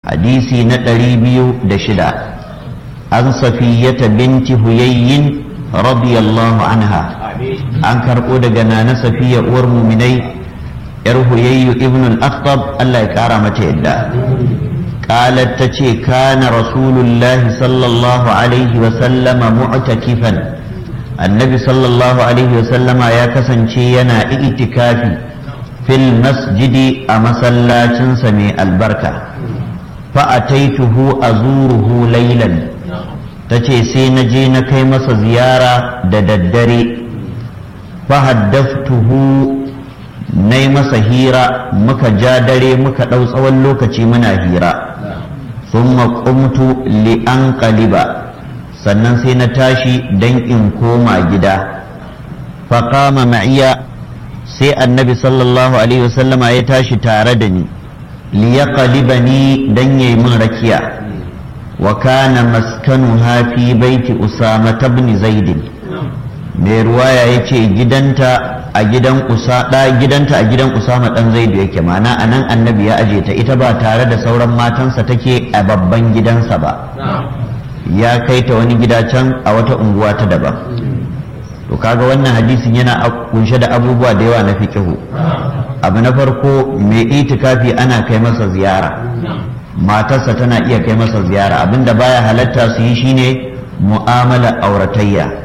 hadisi na ɗari biyu da shida an safiyata binti huyayyin radiyallahu anha an karɓo daga nana safiya uwar muminai yar huyayyu ibn al-akhtab Allah ya kara mata yadda قالت تشي كان رسول الله صلى الله عليه وسلم معتكفا النبي صلى الله عليه وسلم يا كسن ينا اعتكافي في المسجد أمسلا سمي البركة فأتيته أزوره ليلا تشي سينجي نكي مس زيارة دددري فحدثته nai masa hira muka ja dare muka ɗau tsawon lokaci muna hira sun qumtu li an qaliba sannan sai na tashi dan in koma gida faƙama ma'iya sai annabi sallallahu alaihi wasallama ya tashi tare da ni li ya ni dan yayi min rakiya wa kana maskanuha fi baiti usama ibn zaidin mai ruwaya ya ce gidanta a gidan usada gidanta a gidan usama dan zaidu yake mana a nan annabi ya aje ta ita ba tare da sauran matansa take a babban gidansa ba ya kai ta wani gida can a wata unguwa ta daban to kaga wannan hadisin yana kunshe da abubuwa da yawa na fiqihu abu na farko mai itikafi ana kai masa ziyara matarsa tana iya kai masa ziyara abinda baya halatta su yi shine mu'amala auratayya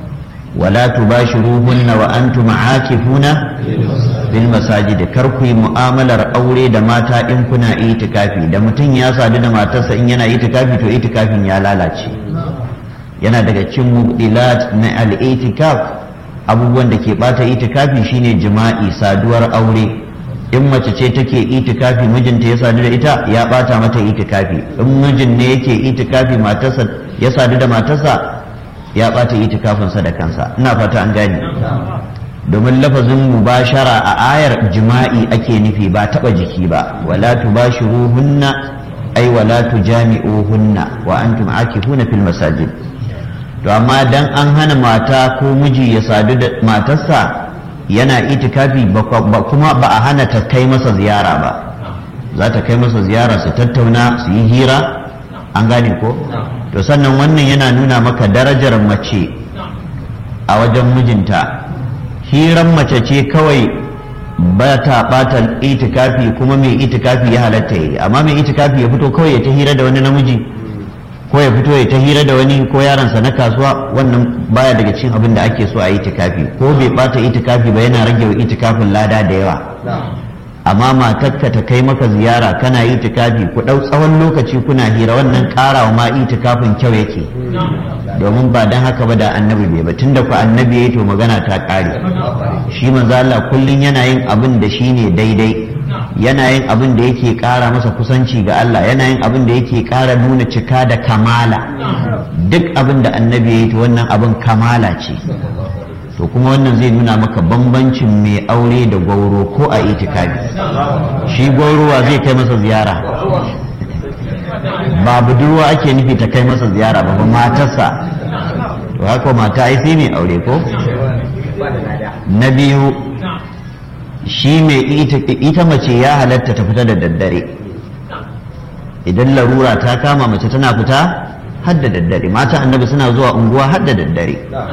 ولا تباشروهن وأنتم عاكفون في المساجد كركي مؤاملة أولي da mata in kuna itikafi da mutum ya sadu da matarsa in yana itikafi to itikafin ya lalace yana daga cikin mubdilat na al-itikaf abubuwan da ke bata itikafi shine jima'i saduwar aure in mace ce take itikafi mijinta ya sadu da ita ya bata mata itikafi in mijin ne yake itikafi matarsa ya sadu da matarsa ya ɓata itikafinsa da kansa ina fata an gane domin lafazin mubashara a ayar jima'i ake nufi ba taɓa jiki ba wala tubashiruhunna ai wala tujami'uhunna wa antum akifuna fil masajid to amma dan an hana mata ko miji ya sadu da matarsa yana itikafi ba kuma ba a hana ta kai masa ziyara ba za ta kai masa ziyara su tattauna su yi hira an gane ko to sannan wannan yana nuna maka darajar mace a wajen mijinta hiran mace ce kawai ba ta bata itikafi kuma mai itikafi ya halatta yi amma mai itikafi ya fito kawai ya ta hira da wani namiji ko ya fito ya ta hira da wani ko yaransa na kasuwa wannan baya daga cikin abin da ake so a itikafi ko bai bata itikafi ba yana rage wa itikafin lada da yawa amma matarka ta kai maka ziyara kana itikafi ku ɗau tsawon lokaci kuna hira wannan ƙarawa ma itikafin kyau yake domin ba dan haka ba da annabi bai ba tunda ku annabi yayi to magana ta ƙare shi manzo Allah kullun yana yin abin da shine daidai yana yin abin da yake ƙara masa kusanci ga Allah yana yin abin da yake ƙara nuna cika da kamala duk abin da annabi yayi to wannan abin kamala ce to kuma wannan zai nuna maka bambancin mai aure da gwauro ko a itikafi shi gwaurowa zai kai masa ziyara ba budurwa ake nufi ta kai masa ziyara ba matarsa to haka mata ai sai mai aure ko na biyu shi mai ita mace ya halatta ta fita da daddare idan larura ta kama mace tana fita har da daddare mata annabi suna zuwa unguwa har da daddare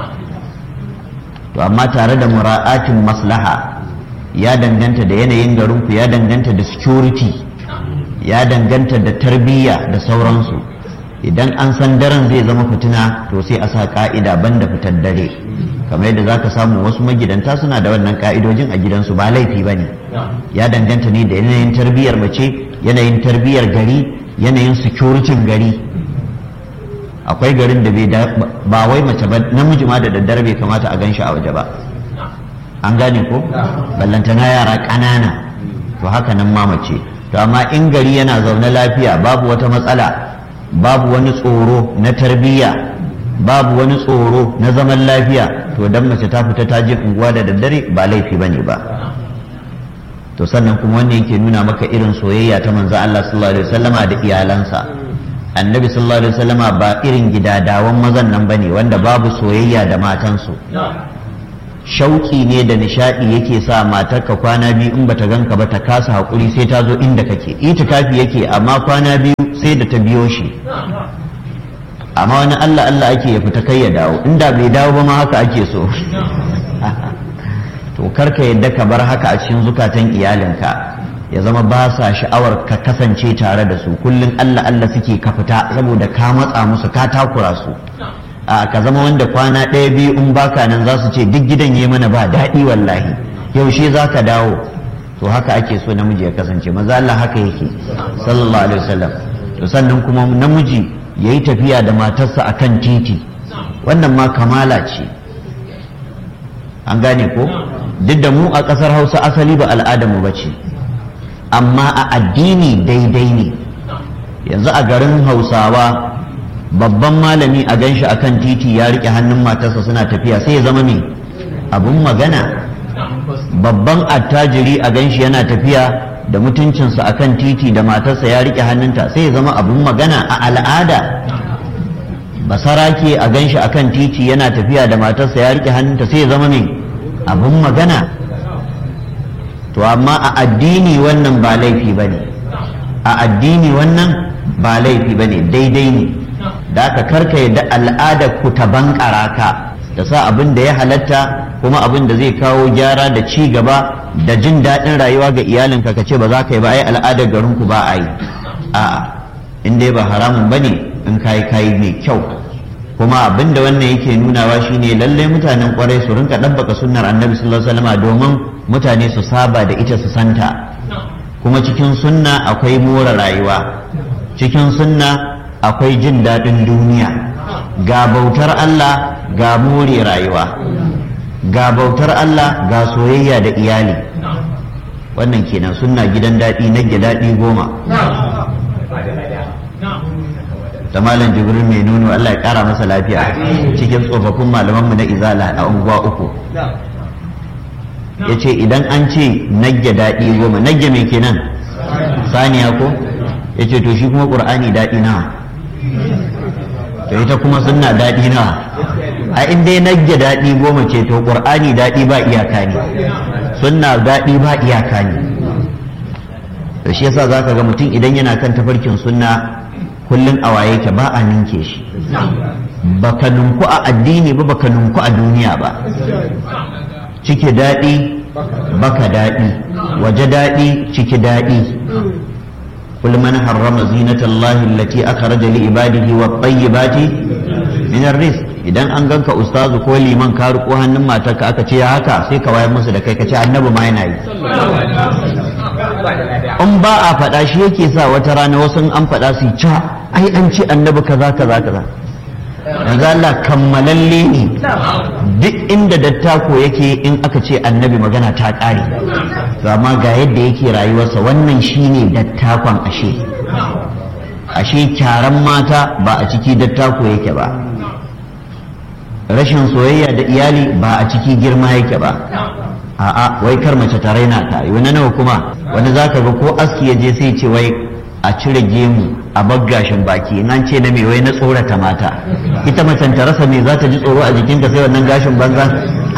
to amma tare da mura'atin maslaha ya danganta da yanayin garinku ya danganta da security ya danganta da tarbiyya da sauransu idan an san daren zai zama fitina to sai a sa ka'ida banda fitar dare kamar yadda zaka samu wasu magidanta suna da wannan ka'idojin a gidansu ba laifi ba ne ya danganta ne da yanayin tarbiyyar mace yanayin tarbiyyar gari yanayin security gari akwai garin da ba wai mace ba namiji ma da daddare bai kamata a gan shi a waje ba an gane ko ballantana yara ƙanana to haka nan ma mace to amma in gari yana zaune lafiya babu wata matsala babu wani tsoro na tarbiyya babu wani tsoro na zaman lafiya to dan mace ta fita ta je unguwa da daddare ba laifi bane ba to sannan kuma wannan yake nuna maka irin soyayya ta manzo Allah sallallahu alaihi wasallama da iyalansa annabi sallallahu alaihi wasallama ba irin gidadawan mazan nan bane wanda babu soyayya da matansu shauƙi ne da nishaɗi yake sa matarka kwana biyu in bata ganka ba ta kasa haƙuri sai ta zo inda kake itikafi yake amma kwana biyu sai da ta biyo shi amma wani Allah Allah ake ya fita kai ya dawo inda bai dawo ba ma haka ake so to karka yadda ka bar haka a cikin zukatan iyalinka ya zama ba sa sha'awar ka kasance tare da su kullum Allah Allah suke ka fita saboda ka matsa musu ka takura su a ka zama wanda kwana ɗaya biyu in baka nan za su ce duk gidan yi mana ba daɗi wallahi yaushe za ka dawo to haka ake so namiji ya kasance maza Allah haka yake sallallahu alaihi wasallam to sannan kuma namiji ya yi tafiya da matarsa akan titi wannan ma kamala ce an gane ko duk da mu a ƙasar hausa asali ba al'adarmu ba ce amma a addini daidai ne yanzu a garin hausawa babban malami a ganshi akan titi ya rike hannun matarsa suna tafiya sai ya zama me abun magana babban attajiri a ganshi yana tafiya da mutuncinsa akan titi da matarsa ya rike hannunta sai ya zama abun magana a al'ada basarake a ganshi akan titi yana tafiya da matarsa ya rike hannunta sai ya zama me abun magana to amma a addini wannan ba laifi ba ne a addini wannan ba laifi ba ne daidai ne da aka karka yadda al'adar ku ta bankara ka da sa abin da ya halatta kuma abin da zai kawo gyara da ci gaba da jin daɗin rayuwa ga iyalinka ka ce ba za ka yi ba ai al'adar garin ku ba a yi a'a in dai ba haramun ba ne in kayi kayi mai kyau kuma abin da wannan yake nunawa shine lallai mutanen kwarai su rinka ɗabbaka sunnar annabi sallallahu alaihi wasallam domin mutane su saba da ita su santa kuma cikin sunna akwai more rayuwa cikin sunna akwai jin daɗin duniya ga bautar Allah ga more rayuwa ga bautar Allah ga soyayya da iyali wannan kenan sunna gidan daɗi na daɗi goma da malam jibril mai nuno Allah ya ƙara masa lafiya cikin tsofaffin malamanmu na izala a unguwa uku ya ce idan an ce nagge daɗi goma nagge mai kenan saniya ko ya ce to shi kuma ƙur'ani daɗi nawa to ita kuma sunna daɗi nawa a inda ya nagge daɗi goma ce to ƙur'ani daɗi ba iyaka ne sunna daɗi ba iyaka ne to shi yasa za ka ga mutum idan yana kan tafarkin sunna kullum a waye ke ba a ninke shi baka nunku a addini ba baka nunku a duniya ba ciki daɗi baka daɗi waje daɗi ciki daɗi قل من حرم زينة الله التي أخرج لعباده والطيبات من الرزق idan an ganka ustazu ko liman ka riko hannun matarka aka ce haka sai ka wayar musu da kai ka ce annabi ma yana yi in ba a faɗa shi yake sa wata rana wasu an faɗa su ca ai an ce annabi kaza kaza kaza yanzu Allah kammalalle ne duk inda dattako yake in aka ce annabi magana ta ƙare to amma ga yadda yake rayuwarsa wannan shine dattakon ashe ashe kyaran mata ba a ciki dattako yake ba rashin soyayya da iyali ba a ciki girma yake ba a'a wai kar mace ta raina ka wani nawa kuma wani zaka ga ko aski ya je sai ce wai a cire gemu a baggashin baki in an ce na me wai na tsorata mata ita macen ta rasa me za ta ji tsoro a jikinta sai wannan gashin banza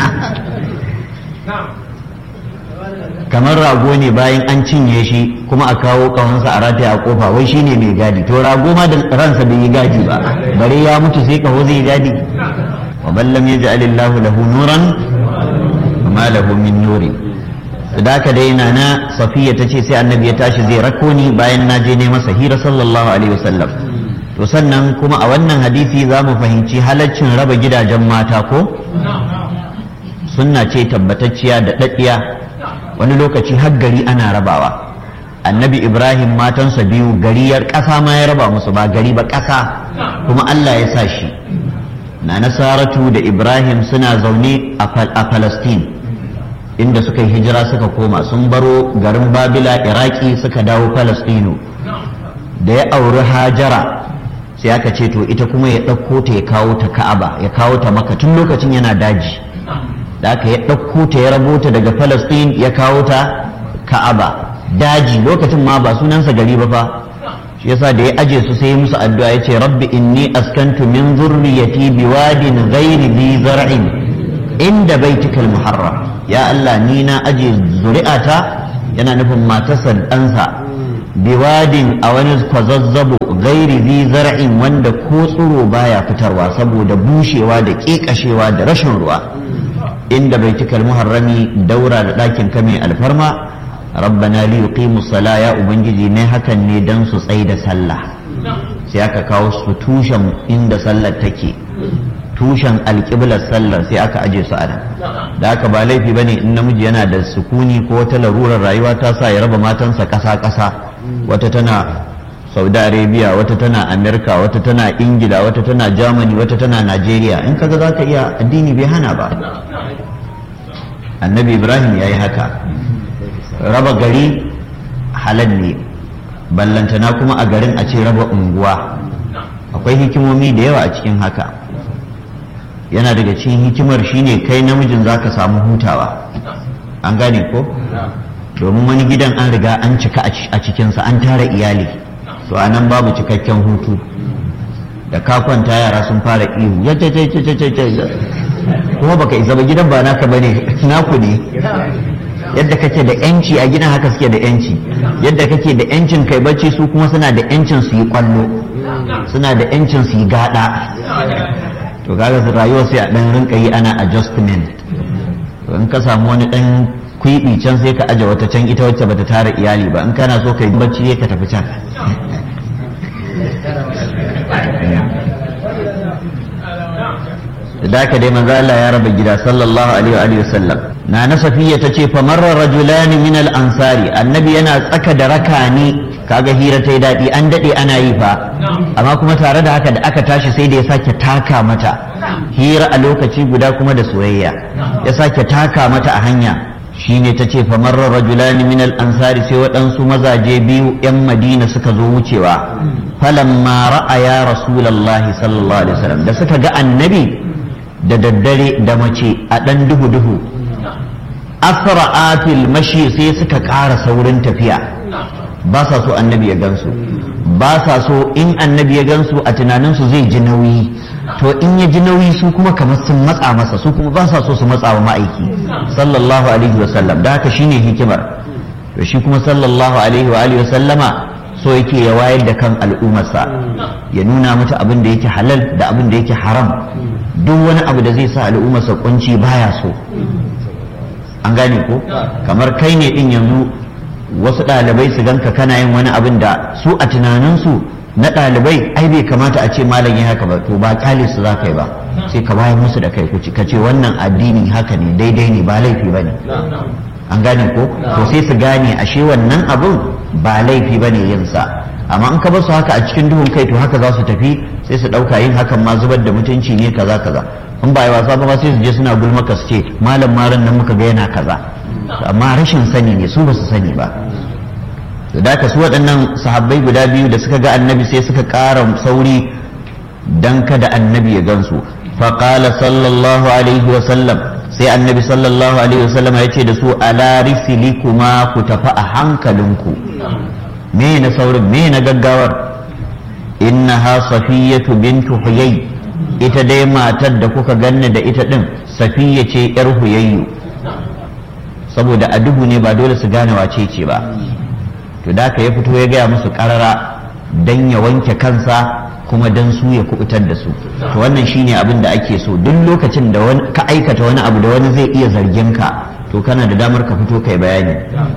kamar rago ne bayan an cinye shi kuma a kawo kawansa a rataya a kofa wai shine mai gadi to rago ma da ransa bai yi gadi ba bare ya mutu sai kaho zai gadi wa ballam yaj'al Allahu lahu nuran ma lahu min nuri da haka dai na na safiya ta ce sai annabi ya tashi zai rako ni bayan na je ne masa hira sallallahu alaihi wasallam to sannan kuma a wannan hadisi za mu fahimci halaccin raba gidajen mata ko sunna ce tabbatacciya da daddiya wani lokaci har gari ana rabawa annabi ibrahim matansa biyu gariyar ƙasa ma ya raba musu ba gari ba ƙasa kuma allah ya sa shi na nasaratu da ibrahim suna zaune a palestine inda suka yi hijira suka koma sun baro garin babila iraki suka dawo palestino da ya auri hajara sai aka ce to ita kuma ya ɗauko ta ya kawo ta ka'aba ya kawo ta maka tun lokacin yana daji da aka ya ɗauko ta ya rabo ta daga palestine ya kawo ta ka'aba daji lokacin ma ba sunansa gari ba fa shi yasa da ya aje su sai musu addu'a ya ce rabbi inni askantu min zurriyati biwadin ghairi bi zar'in inda baitikal muharram ya Allah ni na aje zuri'ata yana nufin matarsa ɗansa biwadin a wani kwazazzabo gairi zi zar'in wanda ko tsiro baya fitarwa saboda bushewa da ƙeƙashewa da rashin ruwa inda baitikal muharrami daura da ɗakin ka mai alfarma rabbana li yuqimu sala ya ubangiji ne hakan ne dan su tsai da sallah sai aka kawo su tushen inda sallar take tushen alƙiblar sallar sai aka aje su a nan da haka ba laifi bane in namiji yana da sukuni ko wata larurar rayuwa ta sa ya raba matansa ƙasa-ƙasa wata tana saudi arabia wata tana amerika wata tana ingila wata tana germany wata tana nigeria in kaga za ka iya addini bai hana ba annabi ibrahim ya yi haka raba gari halal ne ballantana kuma a garin a ce raba unguwa akwai hikimomi da yawa a cikin haka yana daga cikin hikimar shine kai namijin za ka samu hutawa an gane ko domin wani gidan an riga an cika a cikinsa an tara iyali to a nan babu cikakken hutu da ka kwanta yara sun fara ihu ya ce ce ce ce ce kuma baka isa ba gidan ba naka bane naku ne yadda kake da yanci a gidan haka suke da yanci yadda kake da yancin kai bacci su kuma suna da yancin su yi kwallo suna da yancin su yi gada to kaga su rayuwa sai a dan rinka yi ana adjustment to in ka samu wani dan kwiɓi can sai ka aje wata can ita wacce bata tara iyali ba in kana so ka yi bacci ka tafi can da ka dai manzo Allah ya raba gida sallallahu alaihi wa sallam na na safiya tace fa marra rajulani min al ansari annabi yana tsaka da rakani kaga hira ta yi daɗi an daɗe ana yi fa amma kuma tare da haka da aka tashi sai da ya sake taka mata hira a lokaci guda kuma da soyayya ya sake taka mata a hanya shine ta ce famarra rajulani min al-ansari sai waɗansu mazaje biyu 'yan madina suka zo wucewa falamma ra'aya rasulallahi sallallahu alaihi wasallam da suka ga annabi da daddare da mace a ɗan duhu duhu asra'atil mashi sai suka ƙara saurin tafiya ba sa so annabi ya gansu ba sa so in annabi ya gansu a tunaninsu zai ji nauyi to in ya ji nauyi su kuma kamar sun matsa masa su kuma ba sa so su matsa wa ma'aiki sallallahu alaihi wasallam da haka shine hikimar to shi kuma sallallahu alaihi wa alihi wasallama so yake ya wayar da kan al'ummarsa ya nuna mata abin da yake halal da abin da yake haram duk wani abu da zai sa al'ummarsa kunci baya so an gane ko kamar kai ne din yanzu wasu ɗalibai su ganka kana yin wani abin da su a tunaninsu na ɗalibai ai bai kamata a ce malam ya haka ba to ba kyale su za ka yi ba sai ka bayar musu da kai kuci ka ce wannan addini haka ne daidai ne ba laifi ba ne an gane ko to sai su gane ashe wannan abin ba laifi ba ne yin sa amma in ka basu haka a cikin duhun kai to haka za su tafi sai su ɗauka yin hakan ma zubar da mutunci ne kaza kaza in ba yi wasa ba sai su je suna gulmaka su ce malam maran nan muka ga yana kaza amma rashin sani ne su ba su sani ba da da su waɗannan sahabbai guda biyu da suka ga annabi sai suka ƙara sauri dan kada annabi ya gansu faƙala sallallahu alaihi wa sallam sai annabi sallallahu alaihi wa sallam ya ce da su ala kuma ku tafi a hankalinku me na saurin me na gaggawar innaha safiyatu bintu huyay ita dai matar da kuka ganni da ita din safiya ce yar huyayyu saboda a duhu ne ba dole su gane wace ce ba to da ka ya fito ya gaya musu karara dan ya wanke kansa kuma dan su ya kubutar da su to wannan shine abin da ake so duk lokacin da ka aikata wani abu da wani zai iya zargin ka to kana da damar ka fito kai bayani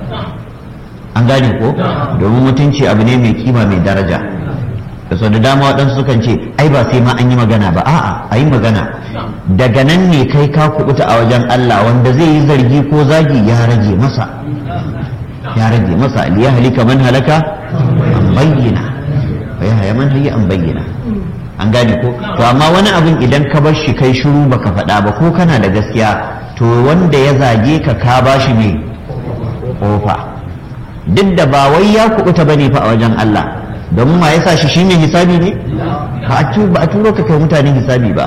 an gane ko domin mutunci abu ne mai kima mai daraja da sau da dama waɗansu sukan ce ai ba sai ma an yi magana ba a'a a yi magana daga nan ne kai ka kubuta a wajen Allah wanda zai yi zargi ko zagi ya rage masa ya rage masa liya halika man halaka an bayyana wa ya haya man hayya an bayyana an gane ko to amma wani abin idan ka bar shi kai shiru baka faɗa ba ko kana da gaskiya to wanda ya zage ka ka bashi ne kofa duk da ba wai ya kubuta bane fa a wajen Allah domin ma yasa shi shine hisabi ne ba a turo ka kai mutane hisabi ba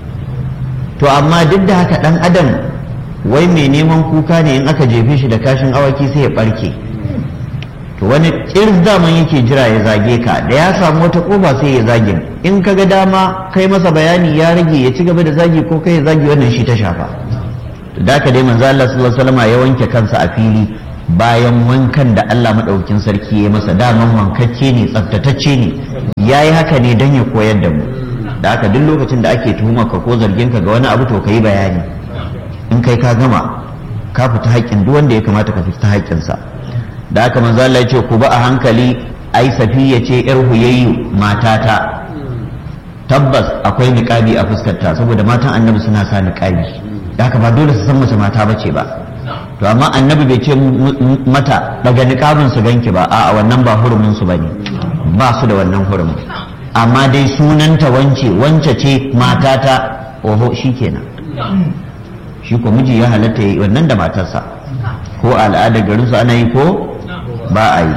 to amma duk da haka dan adam wai mai neman kuka ne in aka jefe shi da kashin awaki sai ya barke to wani irin zaman yake jira ya zage ka da ya samu wata kofa sai ya zage in ka ga dama kai masa bayani ya rage ya ci gaba da zagi ko kai ya zagi wannan shi ta shafa da ka dai manzo Allah sallallahu alaihi wasallam ya wanke kansa a fili bayan wankan da Allah madaukakin sarki ya masa daman wankakke ne tsaftatacce ne yayi haka ne dan ya koyar da mu da haka duk lokacin da ake tuhumar ka ko zargin ka ga wani abu to kai bayani in kai ka gama ka fita haƙƙin duk wanda ya kamata ka fita haƙƙinsa da haka manzo Allah ya ce ku ba a hankali ai safiya ce yar huyayyu matata tabbas akwai niqabi a fuskarta saboda matan annabi suna sa niqabi da haka ba dole su san mace mata bace ba to amma annabi bai ce mata daga niqabin su ganki ba a'a wannan ba hurumin su bane ba su da wannan hurumin amma dai sunanta wance wance ce matata oho shikenan shi ko miji ya halatta yi wannan da matarsa ko al'ada garin su ana yi ko ba a yi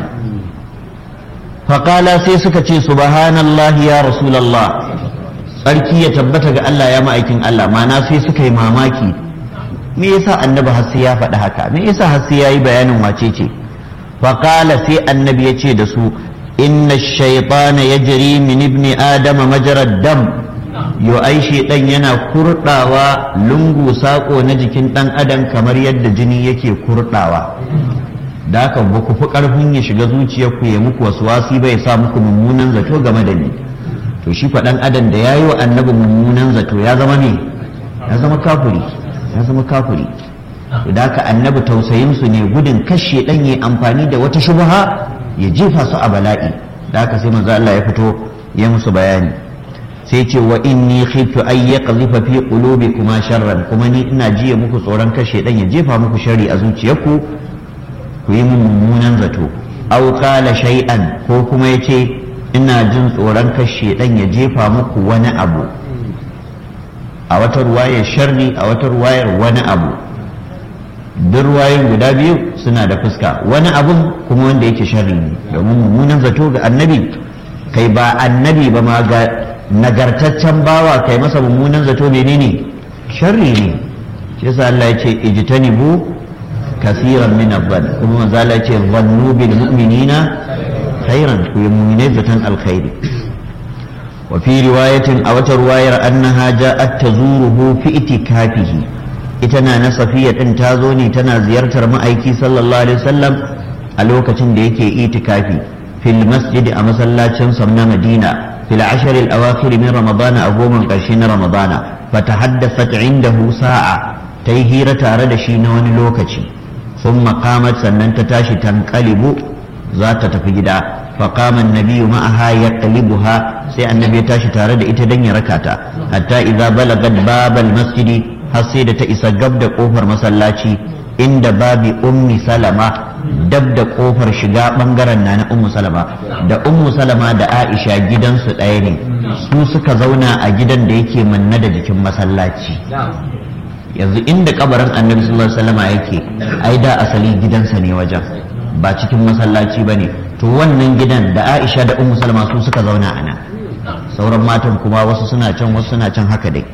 faƙala sai suka ce subhanallahi ya rasulallah tsarki ya tabbata ga Allah ya ma'aikin Allah mana sai suka yi mamaki me yasa annabi har sai ya faɗi haka me yasa har sai ya yi bayanin wace ce faƙala sai annabi ya ce da su inna shaytana yajri min ibni adama majrad dam yo ai shedan yana kurdawa lungu sako na jikin dan adam kamar yadda jini yake kurdawa da haka ba ku fi karfin ya shiga zuciyarku ya muku wasu wasi bai sa muku mummunan zato game da ni to shi fa dan adam da yayi wa annabi mummunan zato ya zama ne ya zama kafiri ya zama kafiri da haka annabi tausayin su ne gudun kashe dan yi amfani da wata shubha ya jefa su a bala'i da haka sai manzo Allah ya fito ya musu bayani sai ce wa inni khiftu ay yaqdhifa fi qulubikuma sharran kuma ni ina jiya muku tsoron kashe dan ya jefa muku sharri a zuciyarku ku yi mun mummunan zato aw qala shay'an ko kuma yace ina jin tsoron kashe dan ya jefa muku wani abu a wata ruwayar sharri a wata ruwayar wani abu duk ruwayoyin guda biyu suna da fuska wani abun kuma wanda yake sharri ne domin mummunan zato ga annabi kai ba annabi ba ma ga nagartaccen bawa kai masa mummunan zato menene sharri ne shi yasa Allah ya ce ijtanibu kasiran min adh kuma manzo Allah ya ce dhannu bil mu'minina khairan ku yi mu'minai zaton alkhairi wa fi riwayatin a wata ruwayar annaha ja'at tazuruhu fi itikafihi ita na na safiya din ta zo ne tana ziyartar ma'aiki sallallahu alaihi wasallam a lokacin da yake itikafi fil masjid a masallacin sa na Madina fil ashr al awakhir min ramadan a goma karshe na ramadana fatahaddathat indahu sa'a ta yi hira tare da shi na wani lokaci sun qamat sannan ta tashi tanqalibu za ta tafi gida فقام النبي معها يقلبها سي النبي تاشي تare da ita dan ya rakata hatta idza balagat bab masjidi har sai da ta isa gab da kofar masallaci inda babi ummi salama dab da kofar shiga bangaren na na ummu salama da ummu salama da aisha gidansu ɗaya ne su suka zauna a gidan da yake manna da jikin masallaci yanzu inda kabarin annabi sallallahu alaihi wasallama yake ai da asali gidansa ne wajen ba cikin masallaci ba ne to wannan gidan da aisha da ummu salama su suka zauna a nan sauran matan kuma wasu suna can wasu suna can haka dai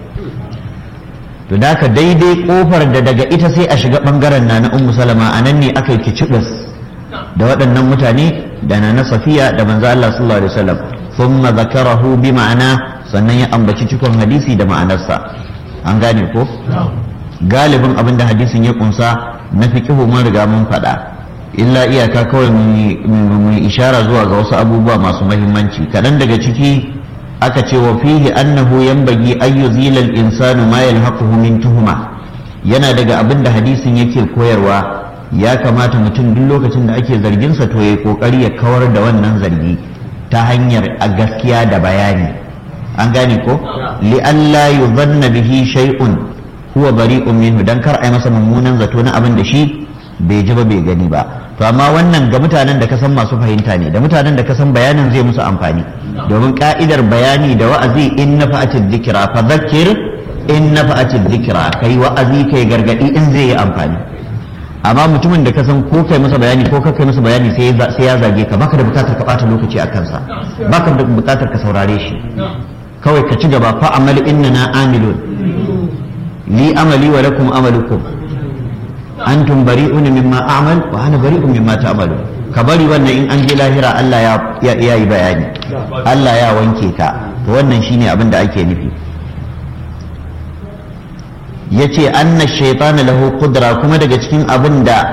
to da ka daidai kofar da daga ita sai a shiga bangaren na na ummu salama a nan ne aka yi kicibis da waɗannan mutane da na na safiya da manzo Allah sallallahu alaihi wasallam thumma zakarahu bi ma'ana sannan ya ambaci cikon hadisi da ma'anarsa an gane ko galibin abin da hadisin ya kunsa na fiqihu mun riga mun faɗa illa iyaka kawai mu ishara zuwa ga wasu abubuwa masu mahimmanci kaɗan daga ciki aka ce wa fihi annahu yanbaghi an yuzila al-insanu ma yalhaquhu min tuhuma yana daga abin da hadisin yake koyarwa ya kamata mutum duk lokacin da ake zarginsa to yayi kokari ya kawar da wannan zargi ta hanyar a gaskiya da bayani an gane ko li alla yuzanna bihi shay'un huwa bari'un minhu dan kar ai masa mummunan zato na abin da shi bai ji ba bai gani ba to amma wannan ga mutanen da ka san masu fahimta ne da mutanen da ka san bayanin zai musu amfani domin ka'idar bayani da wa'azi in na fa'atid dhikra fa dhakkir in na fa'atid dhikra kai wa'azi kai gargadi in zai yi amfani amma mutumin da ka san ko kai masa bayani ko kai masa bayani sai ya zage ka baka da bukatar ka bata lokaci a kansa baka da bukatar ka saurare shi kawai ka ci gaba fa amal innana amilun li amali wa lakum amalukum antum bari'un mimma a'mal wa ana bari'un mimma ta'malu ka bari wannan in an je lahira Allah ya ya yi bayani Allah ya wanke ka to wannan shine abin da ake nufi yace anna shaytana lahu qudra kuma daga cikin abin da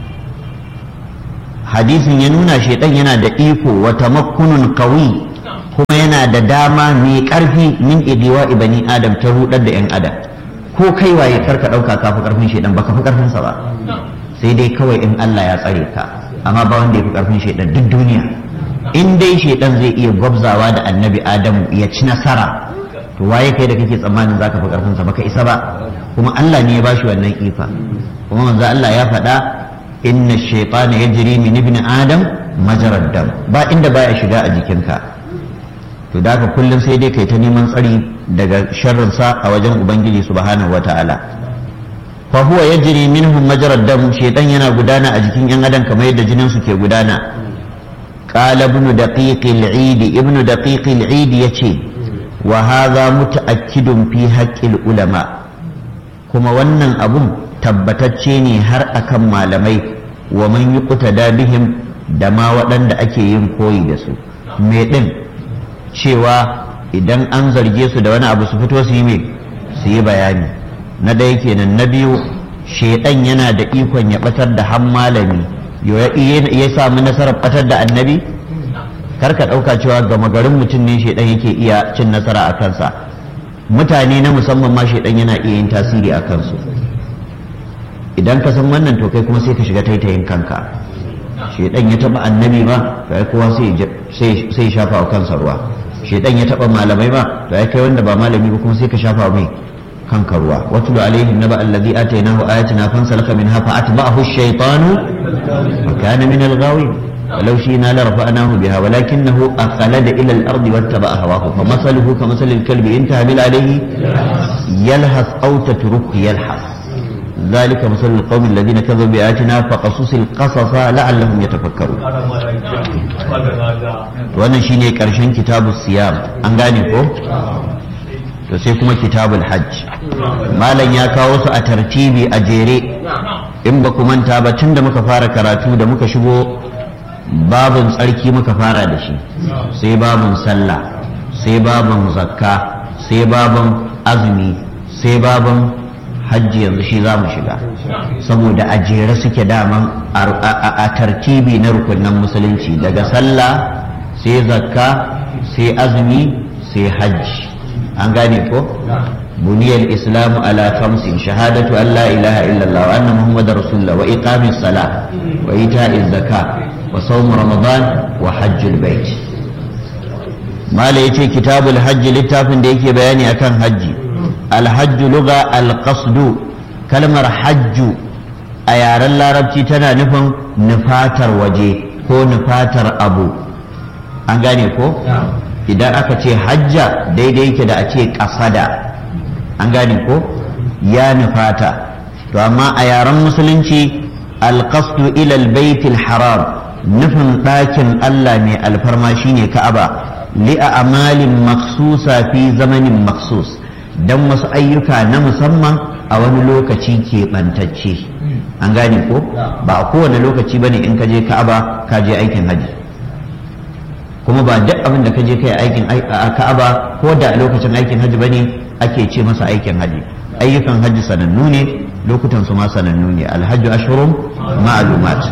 hadisin ya nuna shaitan yana da iko wa tamakkunun qawi kuma yana da dama mai karfi min idiwa ibani adam ta rudar da yan adam ko kai waye karka dauka ka fi karfin shaitan baka fi karfin sa ba sai dai kawai in Allah ya tsare ka amma ba wanda ya fi karfin shaitan duk duniya in dai shaitan zai iya gwabzawa da annabi adamu ya ci nasara to waye kai da kake tsammanin zaka fi karfin sa baka isa ba kuma Allah ne ya bashi wannan ifa kuma manzo Allah ya faɗa inna shaytana yajri min ibn adam majarad dam ba inda baya shiga a jikinka to da haka kullum sai dai kai ta neman tsari daga sharrin sa a wajen ubangiji subhanahu wataala fa huwa yajri minhum majarad dam shaytan yana gudana a jikin yan adam kamar yadda jinin su ke gudana قال ابن دقيق العيد ابن دقيق العيد يتي وهذا متأكد في حق العلماء kuma wannan abun tabbatacce ne har akan malamai wa man yuqtada bihim da ma waɗanda ake yin koyi da su me ɗin cewa idan an zarge su da wani abu su fito su yi me su yi bayani na ɗaya kenan na biyu shaidan yana da ikon ya batar da han malami ya samu nasarar batar da annabi kar ka ɗauka cewa gama garin mutum ne shaidan yake iya cin nasara a kansa mutane na musamman ma shaidan yana iya yin tasiri a kansu idan ka san wannan to kai kuma sai ka shiga taitayin kanka shaidan ya taba annabi ba to ai kowa sai sai shafa wa kansa ruwa shaidan ya taba malamai ba to ai kai wanda ba malami ba kuma sai ka shafa mai kanka ruwa watlu alaihim naba alladhi atainahu ayatina fansalaka minha fa atba'ahu ash-shaytanu fa kana min al-ghawin ولو شئنا لرفعناه بها ولكنه أخلد إلى الأرض واتبع هواه فمثله كمثل الكلب إن تهمل عليه يلهث أو تتركه يلهث ذلك مثل القوم الذين كذبوا بآياتنا فقصص القصص لعلهم يتفكرون wannan shine karshen kitabu siyam an gane ko to sai kuma kitabul hajj malam ya kawo su a tartibi a jere in ba ku manta ba tun da muka fara karatu da muka shigo babin tsarki muka fara da shi sai babin sallah sai babin zakka sai babin azumi sai babin hajji yanzu shi za mu shiga saboda a jere suke daman a tartibi na rukunan musulunci daga sallah sai zakka sai azumi sai hajji an gane ko buniyar islamu ala kamsin shahadatu an la ilaha illallah wa anna muhammadar rasulullah wa iqamis sala wa ita'iz zakat wa sawm ramadan wa hajjul bait mala yace kitabul hajji littafin da yake bayani akan hajji alhajju luga alqasdu kalmar hajju a yaren larabci tana nufin nufatar waje ko nufatar abu an gane ko idan aka ce hajja daidai yake da a ce kasada an gane ko ya nufata to amma a yaren musulunci alqasdu ila albaytil haram nufin ɗakin Allah mai alfarma shine Ka'aba li'a amalin maksusa fi zamanin maksus don wasu ayyuka na musamman a wani lokaci keɓantacce an gane ko ba a kowane lokaci bane in ka je Ka'aba ka je aikin haji kuma ba duk abin da ka je kai aikin a Ka'aba ko da a lokacin aikin haji bane ake ce masa aikin haji ayyukan haji sanannu ne lokutan su ma sanannu ne alhajju ashhurun ma'lumat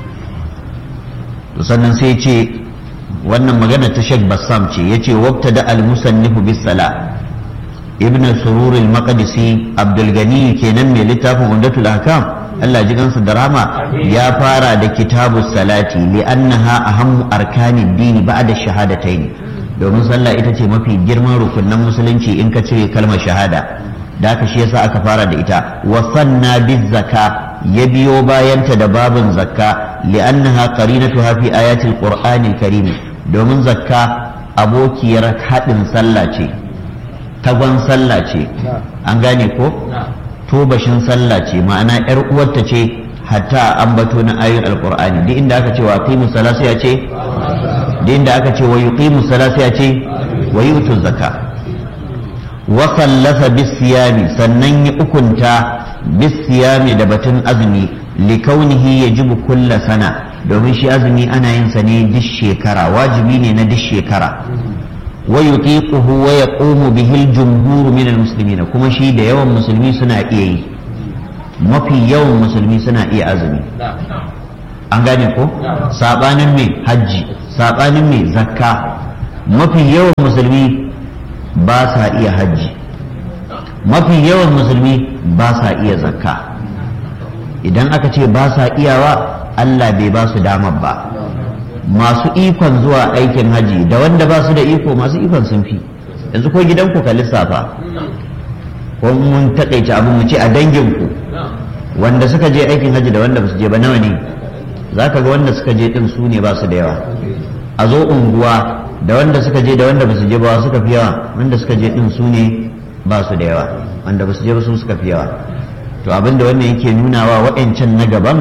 to sannan sai ce wannan magana ta Sheikh Bassam ce yace wabta da al-musannifu bis sala ibn surur al-maqdisi abdul gani kenan mai littafin umdatul ahkam Allah ji gansu da rama ya fara da kitabu salati li'annaha ahammu arkanid dini ba'da shahadatayn domin sallah ita ce mafi girman rukunan musulunci in ka cire kalmar shahada da haka shi yasa aka fara da ita wa sanna biz zaka ya biyo bayanta da babin zakka li'annaha qarinatuha fi ayatil qur'anil karim domin zakka abokiyar haɗin sallah ce tagon sallah ce an gane ko tobashin sallah ce ma'ana yar uwarta ce hatta ambato na ayoyin alqur'ani duk inda aka ce wa qimu salata ya ce duk inda aka ce wa yuqimu salata ya ce wa yutu zakka wa sallasa bisiyami sannan ya ukunta bisiyami da batun azumi likaunihi yajibu kulla sana domin shi azumi ana yin sa ne duk shekara wajibi ne na duk shekara wa yutiquhu wa yaqumu bihi al-jumhur min al-muslimin kuma shi da yawan musulmi suna iya yi mafi yawan musulmi suna iya azumi an gane ko sabanin mai hajji sabanin mai zakka mafi yawan musulmi ba sa iya hajji mafi yawan musulmi ba sa iya zakka idan aka ce ba sa iyawa Allah bai ba su damar ba masu ikon zuwa aikin haji da wanda ba su da iko masu ikon sun fi yanzu ko gidanku ka lissafa ko mun taƙaice abin mu ce a danginku wanda suka je aikin haji da wanda ba su je ba nawa ne za ka ga wanda suka je din su ne ba su da yawa a zo unguwa da wanda suka je da wanda ba su je ba suka fi yawa wanda suka je din su ne ba su da yawa wanda ba su je ba su suka fi yawa to abin da wannan yake nunawa waɗancan na gaban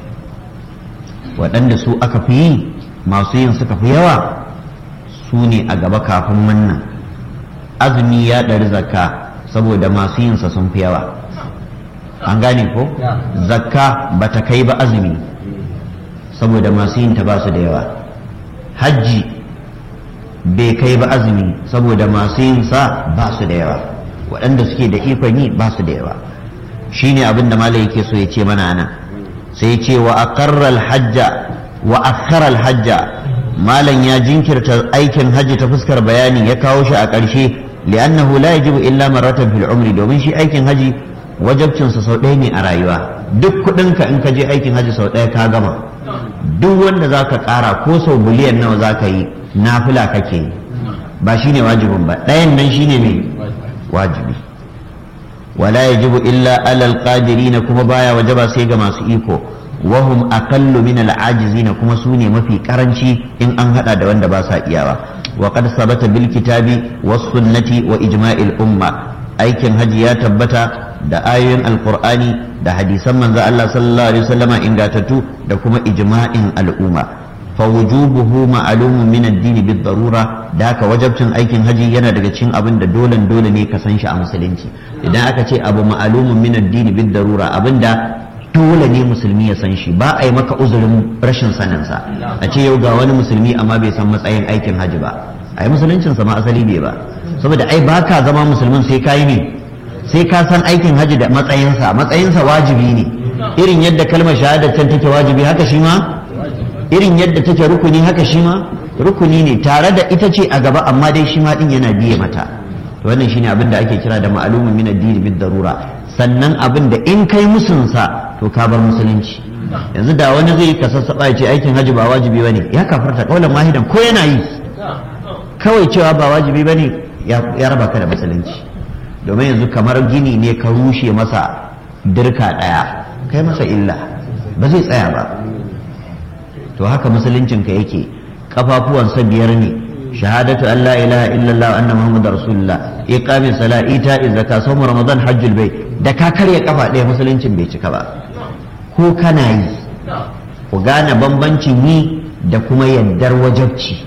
waɗanda su aka fi yi masu yin suka fi yawa su ne a gaba kafin wannan azumi ya ɗari zakka saboda masu yinsa sun fi yawa an gane ko zakka ba ta kai ba azumi saboda masu yinta ba su da yawa hajji bai kai ba azumi saboda masu yinsa ba su da yawa waɗanda suke da ikon yi ba su da yawa shine abin da malai yake so ya ce mana nan sai ce wa aqarral hajja wa akhara hajja malam ya jinkirta aikin hajji ta fuskar bayani ya kawo shi a ƙarshe li'annahu la yajibu illa marratan fil umri domin shi aikin haji wajabcin sa sau ɗaya ne a rayuwa duk kuɗin ka in ka je aikin haji sau ɗaya ka gama duk wanda zaka ƙara ko sau biliyan nawa zaka yi nafila kake yi ba shine wajibin ba ɗayan nan shine mai wajibi wala yajibu illa alal qadirina kuma baya wajaba sai ga masu iko wahum aqallu min al-ajizina kuma su ne mafi karanci in an hada da wanda ba sa iyawa wa qad sabata bil kitabi was sunnati wa ijma'il umma aikin haji ya tabbata da ayoyin alqur'ani da hadisan manzo Allah sallallahu alaihi wasallama ingatattu da kuma ijma'in al'umma fa wujubuhu ma'lumun min ad-din bid darura da haka wajabcin aikin haji yana daga cikin abin da dole dole ne ka san shi a musulunci idan aka ce abu ma'lumun min ad-din bid darura abinda dole ne musulmi ya san shi ba a yi maka uzurin rashin saninsa a ce yau ga wani musulmi amma bai san matsayin aikin hajji ba a yi musuluncinsa ma asali bai ba saboda ai ba ka zama musulmin sai ka yi ne sai ka san aikin hajji da matsayinsa matsayinsa wajibi ne irin yadda kalmar shahadar can take wajibi haka shi ma irin yadda take rukuni haka shi ma rukuni ne tare da ita ce a gaba amma dai shi ma din yana biye mata wannan shine abin da ake kira da ma'lumun min ad-din bid darura sannan abin da in kai musunsa to ka bar musulunci yanzu da wani zai ka sassaɓa ya ce aikin hajji ba wajibi ba ne ya kafarta kaulan mahidan ko yana yi kawai cewa ba wajibi ba ne ya raba ka da musulunci domin yanzu kamar gini ne ka rushe masa dirka ɗaya kai masa illa ba zai tsaya ba to haka musuluncinka yake kafafuwansa biyar ne shahadatu an la ilaha illallah wa anna muhammadar rasulullah iqamis sala ita zakka sawm ramadan hajjul bai da ka karya kafa ɗaya musuluncin bai cika ba ko kana yi ku gane bambancin yi da kuma yaddar wajabci